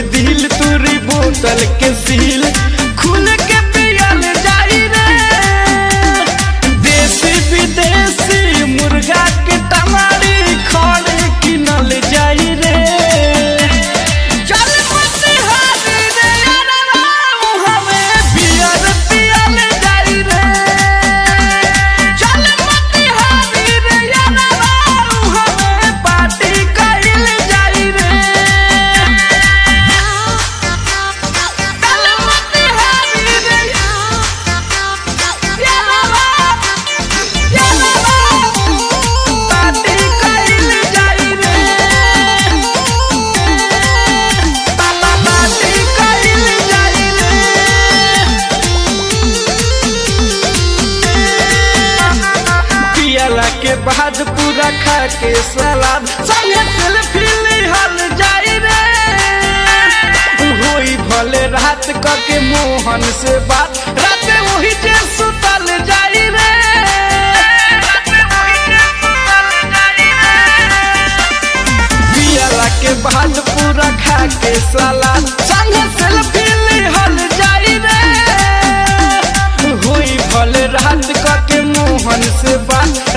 दिल तुरी बोतल के सील खुल के पियल जाई रे देसी विदेशी मुर्गा के टमारी खड़े किनल जाई रे चल मोतिहारी रे यारवा, हमें बियर पियल जाई रे चल मोतिहारी रे यारवा, हमें पार्टी कइल जाई रे चल मोतिहारी रे यारवा, यारवा, पार्टी कइल जाई रे पापा पार्टी कइल जाई रे पियला के बाद पूरा खा के सलाद संगे सेल्फी लिहल जाई रे होई भले रात क के मोहन से बात रात वही जे सुतल जाई रे पियला के बाद पूरा खा के सलाद संगे सेल्फी लिहल जाई रे होई भले रात क के मोहन से बात